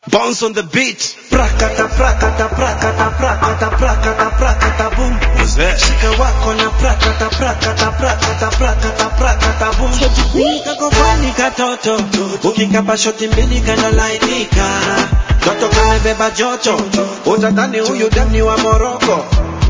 Bounce on the beat. Prakata, prakata, prakata, prakata, prakata, prakata, boom. What's that? Shika wako na prakata, prakata, prakata, prakata, prakata, boom. Kakofani katoto, ukikapa shoti mbili kanalainika. Toto kamebeba joto, utadhani huyu dani wa Moroko.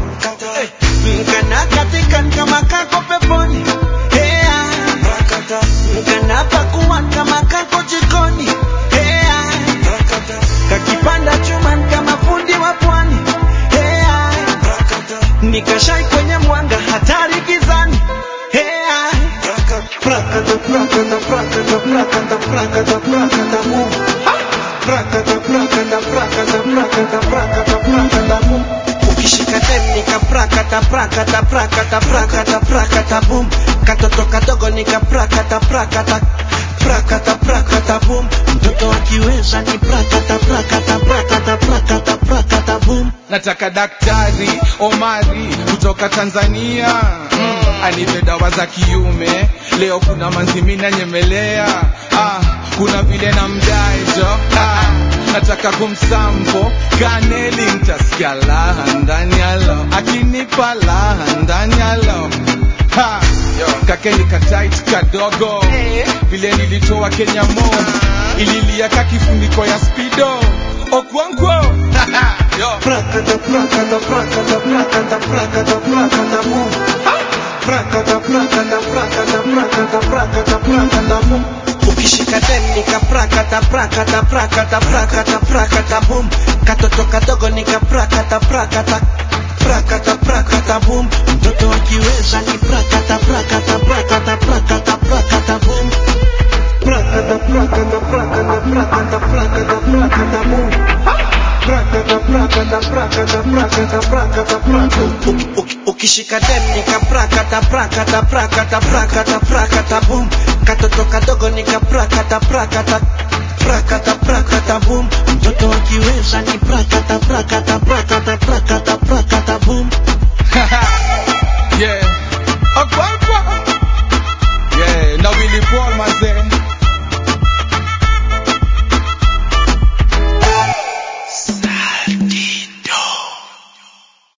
Eh, Kana katika kama kako peponi. Hea, prakata. Kana pakuwa kama kako jikoni. Hea, prakata. Kakipanda chuma kama fundi wa pwani. Hea, prakata. Nikashai kwenye mwanga hatari gizani. Hea, prakata, prakata, prakata, prakata, prakata, prakata, boom. Prakata, prakata, prakata, prakata, prakata, prakata, boom. Ukishika dem nika prakata, prakata, prakata, prakata, prakata, boom. Katoto kadogo nika prakata, prakata, prakata, prakata, boom. Mtoto akiweza ni prakata, prakata, prakata, prakata, prakata, boom. nataka daktari Omari kutoka Tanzania mm, anipe dawa za kiume. Leo kuna manzimina nyemelea ah, kuna vile na mdaejo ah, nataka kumsampo kaneli, ntasikia laha ndani yalo, akinipa laha ndani yalo ha, kakeni katait kadogo vile nilitoa Kenya mo ililia kakifuniko ya spido okwankwo Yo. Prakata, prakata, prakata, prakata, prakata, prakata, boom. Prakata, prakata, prakata, prakata, prakata, prakata, boom. Ukishika dem nika prakata, prakata, prakata, prakata, prakata, boom. Katoto kadogo nika prakata, prakata, prakata, prakata, boom. Mtoto akiweza ni prakata, prakata, prakata, prakata, prakata, boom. Prakata, prakata, prakata, prakata, prakata, prakata, boom. Prakata, prakata, prakata, prakata, prakata, prakata. Uki- uki- Ukishika dem nika prakata, prakata, prakata, prakata, prakata, boom. Katoto kadogo nika prakata, prakata, prakata, prakata, boom. Mtoto akiweza ni prakata, prakata, prakata.